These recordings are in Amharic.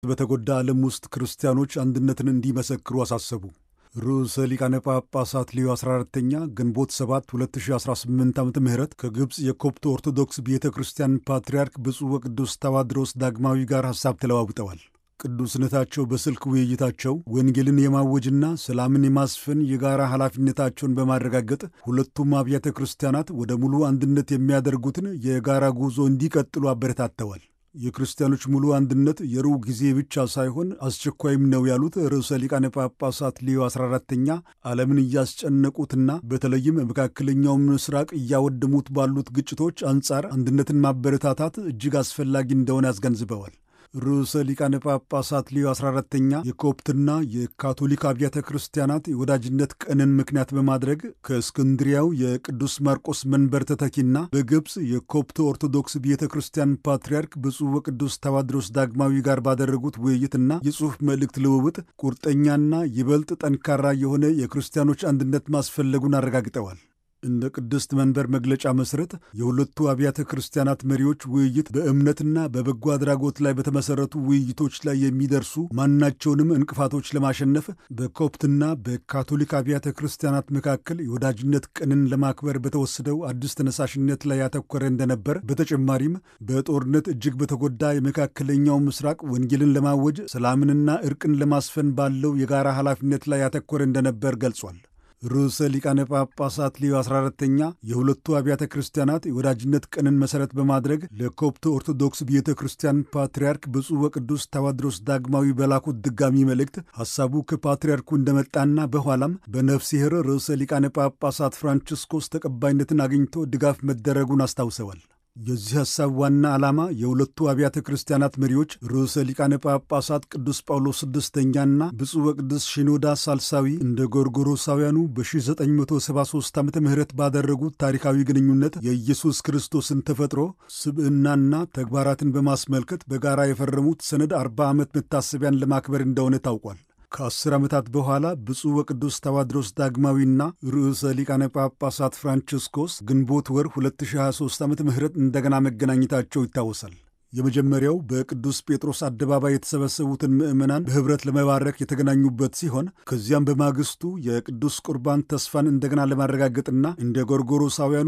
በተጎዳ ዓለም ውስጥ ክርስቲያኖች አንድነትን እንዲመሰክሩ አሳሰቡ። ርዕሰ ሊቃነ ጳጳሳት ሌዮ 14ተኛ ግንቦት 7 2018 ዓ ም ከግብፅ የኮፕት ኦርቶዶክስ ቤተ ክርስቲያን ፓትርያርክ ብፁዕ ወቅዱስ ታዋድሮስ ዳግማዊ ጋር ሐሳብ ተለዋውጠዋል። ቅዱስነታቸው በስልክ ውይይታቸው ወንጌልን የማወጅና ሰላምን የማስፈን የጋራ ኃላፊነታቸውን በማረጋገጥ ሁለቱም አብያተ ክርስቲያናት ወደ ሙሉ አንድነት የሚያደርጉትን የጋራ ጉዞ እንዲቀጥሉ አበረታተዋል። የክርስቲያኖች ሙሉ አንድነት የሩቅ ጊዜ ብቻ ሳይሆን አስቸኳይም ነው ያሉት ርዕሰ ሊቃነ ጳጳሳት ሌዮ 14ተኛ ዓለምን እያስጨነቁትና በተለይም መካከለኛው ምስራቅ እያወደሙት ባሉት ግጭቶች አንጻር አንድነትን ማበረታታት እጅግ አስፈላጊ እንደሆነ አስገንዝበዋል። ርዕሰ ሊቃነ ጳጳሳት ሌዮ 14ተኛ የኮፕትና የካቶሊክ አብያተ ክርስቲያናት የወዳጅነት ቀንን ምክንያት በማድረግ ከእስክንድሪያው የቅዱስ ማርቆስ መንበር ተተኪና በግብፅ የኮፕት ኦርቶዶክስ ቤተ ክርስቲያን ፓትርያርክ ብፁዕ ወቅዱስ ታዋድሮስ ዳግማዊ ጋር ባደረጉት ውይይትና የጽሑፍ መልእክት ልውውጥ ቁርጠኛና ይበልጥ ጠንካራ የሆነ የክርስቲያኖች አንድነት ማስፈለጉን አረጋግጠዋል። እንደ ቅድስት መንበር መግለጫ መሠረት የሁለቱ አብያተ ክርስቲያናት መሪዎች ውይይት በእምነትና በበጎ አድራጎት ላይ በተመሠረቱ ውይይቶች ላይ የሚደርሱ ማናቸውንም እንቅፋቶች ለማሸነፍ በኮፕትና በካቶሊክ አብያተ ክርስቲያናት መካከል የወዳጅነት ቀንን ለማክበር በተወሰደው አዲስ ተነሳሽነት ላይ ያተኮረ እንደነበር፣ በተጨማሪም በጦርነት እጅግ በተጎዳ የመካከለኛው ምስራቅ ወንጌልን ለማወጅ ሰላምንና እርቅን ለማስፈን ባለው የጋራ ኃላፊነት ላይ ያተኮረ እንደነበር ገልጿል። ርዕሰ ሊቃነ ጳጳሳት ሌዮ 14ተኛ የሁለቱ አብያተ ክርስቲያናት የወዳጅነት ቀንን መሠረት በማድረግ ለኮፕት ኦርቶዶክስ ቤተ ክርስቲያን ፓትርያርክ ብፁዕ ወቅዱስ ታዋድሮስ ዳግማዊ በላኩት ድጋሚ መልእክት ሐሳቡ ከፓትርያርኩ እንደመጣና በኋላም በነፍሲሔር ርዕሰ ሊቃነ ጳጳሳት ፍራንቺስኮስ ተቀባይነትን አግኝቶ ድጋፍ መደረጉን አስታውሰዋል። የዚህ ሐሳብ ዋና ዓላማ የሁለቱ አብያተ ክርስቲያናት መሪዎች ርዕሰ ሊቃነ ጳጳሳት ቅዱስ ጳውሎስ ስድስተኛና ብፁዕ ወቅዱስ ሽኖዳ ሳልሳዊ እንደ ጎርጎሮሳውያኑ በ1973 ዓ ም ባደረጉት ታሪካዊ ግንኙነት የኢየሱስ ክርስቶስን ተፈጥሮ ስብዕናና ተግባራትን በማስመልከት በጋራ የፈረሙት ሰነድ 40 ዓመት መታሰቢያን ለማክበር እንደሆነ ታውቋል። ከአስር ዓመታት በኋላ ብፁዕ ወቅዱስ ታዋድሮስ ዳግማዊና ርዕሰ ሊቃነ ጳጳሳት ፍራንቺስኮስ ግንቦት ወር 2023 ዓ ም እንደገና መገናኘታቸው ይታወሳል። የመጀመሪያው በቅዱስ ጴጥሮስ አደባባይ የተሰበሰቡትን ምዕመናን በኅብረት ለመባረክ የተገናኙበት ሲሆን ከዚያም በማግስቱ የቅዱስ ቁርባን ተስፋን እንደገና ለማረጋገጥና እንደ ጎርጎሮሳውያኑ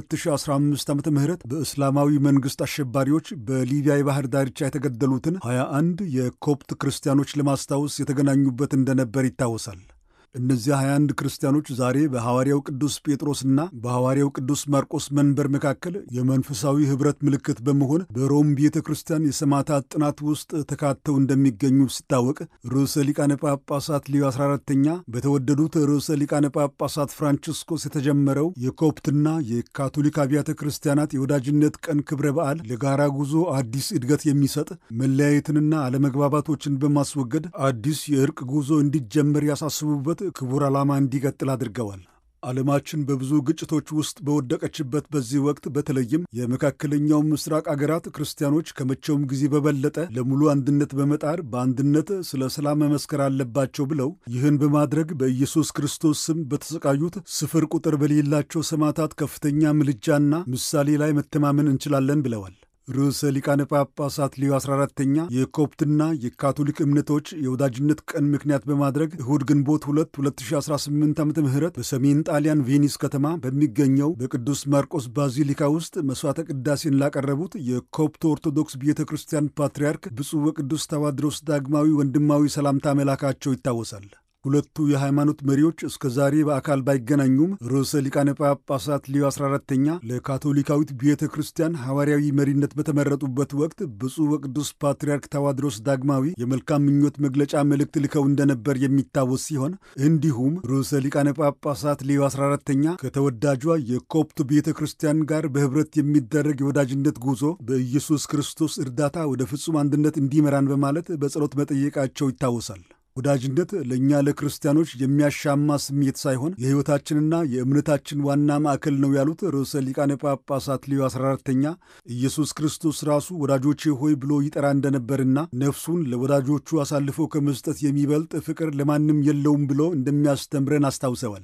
በ2015 ዓ ም በእስላማዊ መንግሥት አሸባሪዎች በሊቢያ የባህር ዳርቻ የተገደሉትን 21 የኮፕት ክርስቲያኖች ለማስታወስ የተገናኙበት እንደነበር ይታወሳል። እነዚህ 21 ክርስቲያኖች ዛሬ በሐዋርያው ቅዱስ ጴጥሮስና በሐዋርያው ቅዱስ ማርቆስ መንበር መካከል የመንፈሳዊ ኅብረት ምልክት በመሆን በሮም ቤተ ክርስቲያን የሰማዕታት ጥናት ውስጥ ተካተው እንደሚገኙ ሲታወቅ ርዕሰ ሊቃነ ጳጳሳት ሊዮ 14ተኛ በተወደዱት ርዕሰ ሊቃነ ጳጳሳት ፍራንቺስኮስ የተጀመረው የኮፕትና የካቶሊክ አብያተ ክርስቲያናት የወዳጅነት ቀን ክብረ በዓል ለጋራ ጉዞ አዲስ እድገት የሚሰጥ መለያየትንና አለመግባባቶችን በማስወገድ አዲስ የእርቅ ጉዞ እንዲጀመር ያሳስቡበት ክቡር ዓላማ እንዲቀጥል አድርገዋል። ዓለማችን በብዙ ግጭቶች ውስጥ በወደቀችበት በዚህ ወቅት በተለይም የመካከለኛው ምስራቅ አገራት ክርስቲያኖች ከመቼውም ጊዜ በበለጠ ለሙሉ አንድነት በመጣር በአንድነት ስለ ሰላም መመስከር አለባቸው ብለው ይህን በማድረግ በኢየሱስ ክርስቶስ ስም በተሰቃዩት ስፍር ቁጥር በሌላቸው ሰማዕታት ከፍተኛ ምልጃና ምሳሌ ላይ መተማመን እንችላለን ብለዋል። ርዕሰ ሊቃነ ጳጳሳት ሊዮ 14ተኛ የኮፕትና የካቶሊክ እምነቶች የወዳጅነት ቀን ምክንያት በማድረግ እሁድ ግንቦት 2 2018 ዓ ም በሰሜን ጣሊያን ቬኒስ ከተማ በሚገኘው በቅዱስ ማርቆስ ባዚሊካ ውስጥ መሥዋዕተ ቅዳሴን ላቀረቡት የኮፕት ኦርቶዶክስ ቤተ ክርስቲያን ፓትርያርክ ብፁዕ ወቅዱስ ታዋድሮስ ዳግማዊ ወንድማዊ ሰላምታ መላካቸው ይታወሳል። ሁለቱ የሃይማኖት መሪዎች እስከ ዛሬ በአካል ባይገናኙም ርዕሰ ሊቃነ ጳጳሳት ሊዮ 14ተኛ ለካቶሊካዊት ቤተ ክርስቲያን ሐዋርያዊ መሪነት በተመረጡበት ወቅት ብፁዕ ወቅዱስ ፓትርያርክ ታዋድሮስ ዳግማዊ የመልካም ምኞት መግለጫ መልእክት ልከው እንደነበር የሚታወስ ሲሆን እንዲሁም ርዕሰ ሊቃነ ጳጳሳት ሊዮ 14ተኛ ከተወዳጇ የኮፕት ቤተ ክርስቲያን ጋር በኅብረት የሚደረግ የወዳጅነት ጉዞ በኢየሱስ ክርስቶስ እርዳታ ወደ ፍጹም አንድነት እንዲመራን በማለት በጸሎት መጠየቃቸው ይታወሳል። ወዳጅነት ለእኛ ለክርስቲያኖች የሚያሻማ ስሜት ሳይሆን የሕይወታችንና የእምነታችን ዋና ማዕከል ነው ያሉት ርዕሰ ሊቃነ ጳጳሳት ሊዮ 14ተኛ ኢየሱስ ክርስቶስ ራሱ ወዳጆቼ ሆይ ብሎ ይጠራ እንደነበርና ነፍሱን ለወዳጆቹ አሳልፎ ከመስጠት የሚበልጥ ፍቅር ለማንም የለውም ብሎ እንደሚያስተምረን አስታውሰዋል።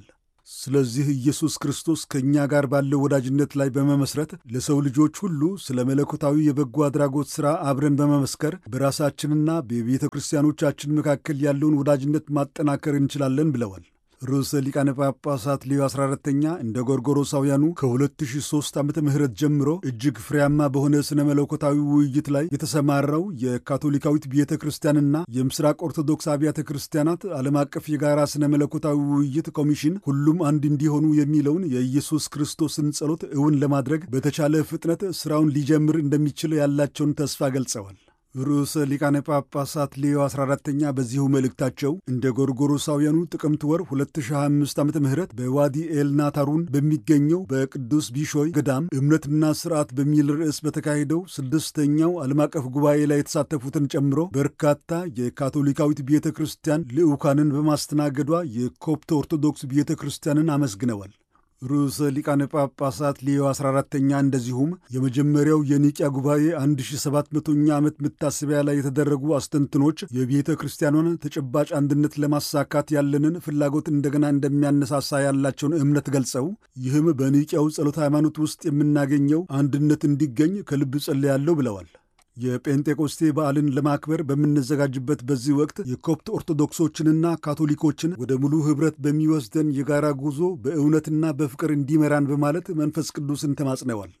ስለዚህ ኢየሱስ ክርስቶስ ከእኛ ጋር ባለው ወዳጅነት ላይ በመመስረት ለሰው ልጆች ሁሉ ስለ መለኮታዊ የበጎ አድራጎት ሥራ አብረን በመመስከር በራሳችንና በቤተ ክርስቲያኖቻችን መካከል ያለውን ወዳጅነት ማጠናከር እንችላለን ብለዋል። ርዕሰ ሊቃነ ጳጳሳት ሌዮ 14ተኛ እንደ ጎርጎሮሳውያኑ ከ2003 ዓመተ ምህረት ጀምሮ እጅግ ፍሬያማ በሆነ ስነ መለኮታዊ ውይይት ላይ የተሰማራው የካቶሊካዊት ቤተ ክርስቲያንና የምስራቅ ኦርቶዶክስ አብያተ ክርስቲያናት ዓለም አቀፍ የጋራ ስነ መለኮታዊ ውይይት ኮሚሽን ሁሉም አንድ እንዲሆኑ የሚለውን የኢየሱስ ክርስቶስን ጸሎት እውን ለማድረግ በተቻለ ፍጥነት ሥራውን ሊጀምር እንደሚችል ያላቸውን ተስፋ ገልጸዋል። ርዕሰ ሊቃነ ጳጳሳት ሌዮ 14ተኛ በዚሁ መልእክታቸው እንደ ጎርጎሮሳውያኑ ጥቅምት ወር 2025 ዓ ም በዋዲ ኤልናታሩን በሚገኘው በቅዱስ ቢሾይ ገዳም እምነትና ስርዓት በሚል ርዕስ በተካሄደው ስድስተኛው ዓለም አቀፍ ጉባኤ ላይ የተሳተፉትን ጨምሮ በርካታ የካቶሊካዊት ቤተ ክርስቲያን ልዑካንን በማስተናገዷ የኮፕት ኦርቶዶክስ ቤተ ክርስቲያንን አመስግነዋል። ርዕሰ ሊቃነ ጳጳሳት ሌዮ 14ተኛ እንደዚሁም የመጀመሪያው የኒቅያ ጉባኤ 1700ኛ ዓመት መታሰቢያ ላይ የተደረጉ አስተንትኖች የቤተ ክርስቲያኗን ተጨባጭ አንድነት ለማሳካት ያለንን ፍላጎት እንደገና እንደሚያነሳሳ ያላቸውን እምነት ገልጸው ይህም በኒቅያው ጸሎተ ሃይማኖት ውስጥ የምናገኘው አንድነት እንዲገኝ ከልብ ጸልያለሁ ብለዋል። የጴንጤቆስቴ በዓልን ለማክበር በምንዘጋጅበት በዚህ ወቅት የኮፕት ኦርቶዶክሶችንና ካቶሊኮችን ወደ ሙሉ ኅብረት በሚወስደን የጋራ ጉዞ በእውነትና በፍቅር እንዲመራን በማለት መንፈስ ቅዱስን ተማጽነዋል።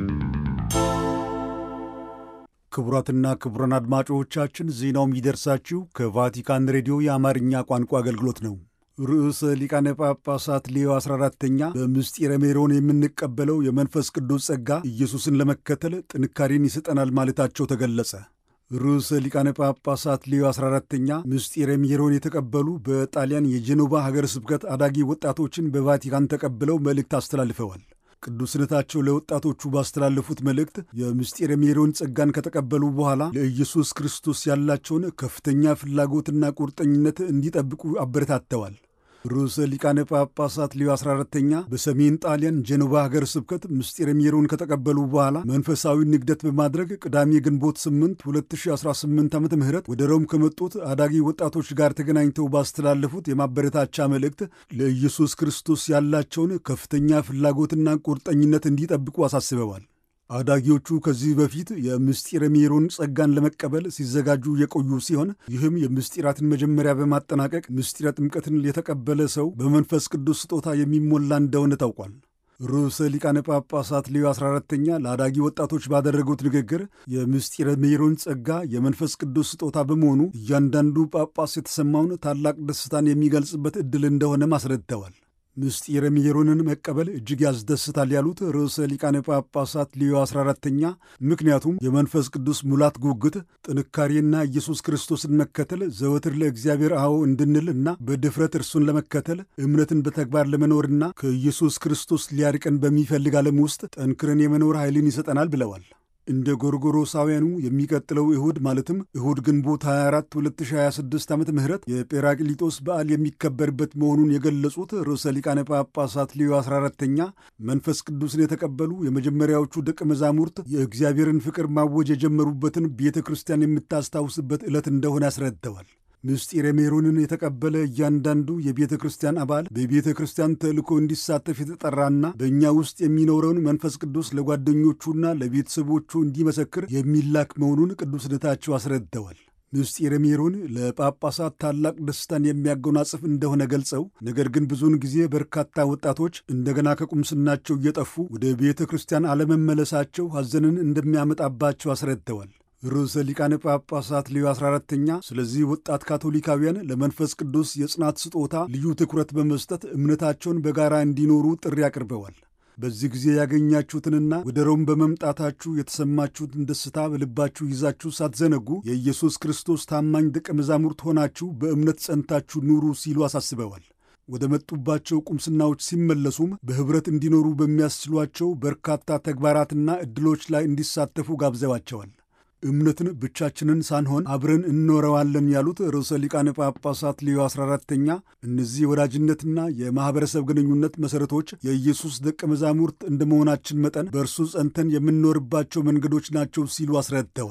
ክቡራትና ክቡራን አድማጮቻችን ዜናው የሚደርሳችሁ ከቫቲካን ሬዲዮ የአማርኛ ቋንቋ አገልግሎት ነው። ርዕሰ ሊቃነ ጳጳሳት ሌዮ 14ተኛ በምስጢረ ሜሮን የምንቀበለው የመንፈስ ቅዱስ ጸጋ ኢየሱስን ለመከተል ጥንካሬን ይሰጠናል ማለታቸው ተገለጸ። ርዕሰ ሊቃነ ጳጳሳት ሌዮ 14ተኛ ምስጢረ ሜሮን የተቀበሉ በጣሊያን የጄኖቫ ሀገረ ስብከት አዳጊ ወጣቶችን በቫቲካን ተቀብለው መልእክት አስተላልፈዋል። ቅዱስነታቸው ለወጣቶቹ ባስተላለፉት መልእክት የምስጢረ ሜሮን ጸጋን ከተቀበሉ በኋላ ለኢየሱስ ክርስቶስ ያላቸውን ከፍተኛ ፍላጎትና ቁርጠኝነት እንዲጠብቁ አበረታተዋል። ርዕሰ ሊቃነ ጳጳሳት ሌዮ 14ተኛ በሰሜን ጣሊያን ጄኖቫ ሀገር ስብከት ምስጢረ ሜሮን ከተቀበሉ በኋላ መንፈሳዊ ንግደት በማድረግ ቅዳሜ ግንቦት 8 2018 ዓ ም ወደ ሮም ከመጡት አዳጊ ወጣቶች ጋር ተገናኝተው ባስተላለፉት የማበረታቻ መልእክት ለኢየሱስ ክርስቶስ ያላቸውን ከፍተኛ ፍላጎትና ቁርጠኝነት እንዲጠብቁ አሳስበዋል። አዳጊዎቹ ከዚህ በፊት የምስጢረ ሜሮን ጸጋን ለመቀበል ሲዘጋጁ የቆዩ ሲሆን ይህም የምስጢራትን መጀመሪያ በማጠናቀቅ ምስጢረ ጥምቀትን የተቀበለ ሰው በመንፈስ ቅዱስ ስጦታ የሚሞላ እንደሆነ ታውቋል። ርዕሰ ሊቃነ ጳጳሳት ሌዮ 14ተኛ ለአዳጊ ወጣቶች ባደረጉት ንግግር የምስጢረ ሜሮን ጸጋ የመንፈስ ቅዱስ ስጦታ በመሆኑ እያንዳንዱ ጳጳስ የተሰማውን ታላቅ ደስታን የሚገልጽበት ዕድል እንደሆነም አስረድተዋል። ምስጢረ ሜሮንን መቀበል እጅግ ያስደስታል ያሉት ርዕሰ ሊቃነ ጳጳሳት ሊዮ 14ተኛ ምክንያቱም የመንፈስ ቅዱስ ሙላት ጉጉት፣ ጥንካሬና ኢየሱስ ክርስቶስን መከተል ዘወትር ለእግዚአብሔር አዎ እንድንል እና በድፍረት እርሱን ለመከተል እምነትን በተግባር ለመኖርና ከኢየሱስ ክርስቶስ ሊያርቀን በሚፈልግ ዓለም ውስጥ ጠንክረን የመኖር ኃይልን ይሰጠናል ብለዋል። እንደ ጎርጎሮሳውያኑ የሚቀጥለው እሁድ ማለትም እሁድ ግንቦት 24 2026 ዓመተ ምህረት የጴራቅሊጦስ በዓል የሚከበርበት መሆኑን የገለጹት ርዕሰ ሊቃነ ጳጳሳት ሊዮ 14ተኛ መንፈስ ቅዱስን የተቀበሉ የመጀመሪያዎቹ ደቀ መዛሙርት የእግዚአብሔርን ፍቅር ማወጅ የጀመሩበትን ቤተ ክርስቲያን የምታስታውስበት ዕለት እንደሆነ አስረድተዋል። ምስጢረ ሜሮንን የተቀበለ እያንዳንዱ የቤተ ክርስቲያን አባል በቤተ ክርስቲያን ተልእኮ እንዲሳተፍ የተጠራና በእኛ ውስጥ የሚኖረውን መንፈስ ቅዱስ ለጓደኞቹና ለቤተሰቦቹ እንዲመሰክር የሚላክ መሆኑን ቅዱስነታቸው አስረድተዋል። ምስጢረ ሜሮን ለጳጳሳት ታላቅ ደስታን የሚያጎናጽፍ እንደሆነ ገልጸው ነገር ግን ብዙውን ጊዜ በርካታ ወጣቶች እንደገና ከቁምስናቸው እየጠፉ ወደ ቤተ ክርስቲያን አለመመለሳቸው ሐዘንን እንደሚያመጣባቸው አስረድተዋል። ርዕሰ ሊቃነ ጳጳሳት ሌዮ 14ተኛ ስለዚህ ወጣት ካቶሊካውያን ለመንፈስ ቅዱስ የጽናት ስጦታ ልዩ ትኩረት በመስጠት እምነታቸውን በጋራ እንዲኖሩ ጥሪ አቅርበዋል። በዚህ ጊዜ ያገኛችሁትንና ወደ ሮም በመምጣታችሁ የተሰማችሁትን ደስታ በልባችሁ ይዛችሁ ሳትዘነጉ የኢየሱስ ክርስቶስ ታማኝ ደቀ መዛሙርት ሆናችሁ በእምነት ጸንታችሁ ኑሩ ሲሉ አሳስበዋል። ወደ መጡባቸው ቁምስናዎች ሲመለሱም በኅብረት እንዲኖሩ በሚያስችሏቸው በርካታ ተግባራትና ዕድሎች ላይ እንዲሳተፉ ጋብዘዋቸዋል። እምነትን ብቻችንን ሳንሆን አብረን እንኖረዋለን ያሉት ርዕሰ ሊቃነ ጳጳሳት ሌዮ 14ተኛ እነዚህ የወዳጅነትና የማኅበረሰብ ግንኙነት መሠረቶች የኢየሱስ ደቀ መዛሙርት እንደ መሆናችን መጠን በእርሱ ጸንተን የምንኖርባቸው መንገዶች ናቸው ሲሉ አስረድተዋል።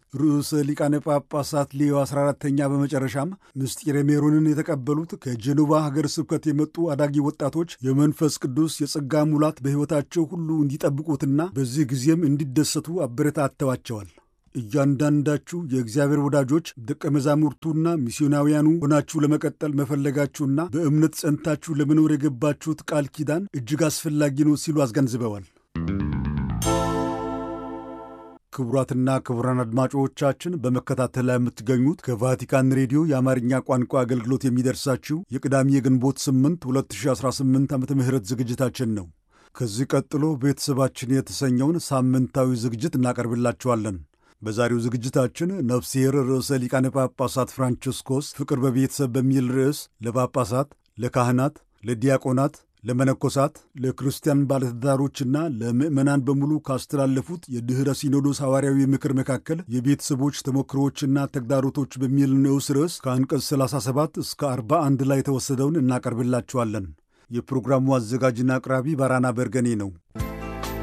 ርዕሰ ሊቃነ ጳጳሳት ሌዮ 14ተኛ በመጨረሻም ምስጢረ ሜሮንን የተቀበሉት ከጀኖቫ ሀገር ስብከት የመጡ አዳጊ ወጣቶች የመንፈስ ቅዱስ የጸጋ ሙላት በሕይወታቸው ሁሉ እንዲጠብቁትና በዚህ ጊዜም እንዲደሰቱ አበረታተዋቸዋል። እያንዳንዳችሁ የእግዚአብሔር ወዳጆች ደቀ መዛሙርቱና ሚስዮናውያኑ ሆናችሁ ለመቀጠል መፈለጋችሁና በእምነት ጸንታችሁ ለመኖር የገባችሁት ቃል ኪዳን እጅግ አስፈላጊ ነው ሲሉ አስገንዝበዋል። ክቡራትና ክቡራን አድማጮቻችን በመከታተል ላይ የምትገኙት ከቫቲካን ሬዲዮ የአማርኛ ቋንቋ አገልግሎት የሚደርሳችሁ የቅዳሜ የግንቦት 8 2018 ዓ ም ዝግጅታችን ነው። ከዚህ ቀጥሎ ቤተሰባችን የተሰኘውን ሳምንታዊ ዝግጅት እናቀርብላችኋለን። በዛሬው ዝግጅታችን ነፍስሔር ርዕሰ ሊቃነ ጳጳሳት ፍራንቺስኮስ ፍቅር በቤተሰብ በሚል ርዕስ ለጳጳሳት፣ ለካህናት፣ ለዲያቆናት ለመነኮሳት ለክርስቲያን ባለትዳሮችና ለምዕመናን በሙሉ ካስተላለፉት የድኅረ ሲኖዶስ ሐዋርያዊ ምክር መካከል የቤተሰቦች ተሞክሮዎችና ተግዳሮቶች በሚል ንዑስ ርዕስ ከአንቀጽ 37 እስከ 41 ላይ የተወሰደውን እናቀርብላችኋለን። የፕሮግራሙ አዘጋጅና አቅራቢ ባራና በርገኔ ነው።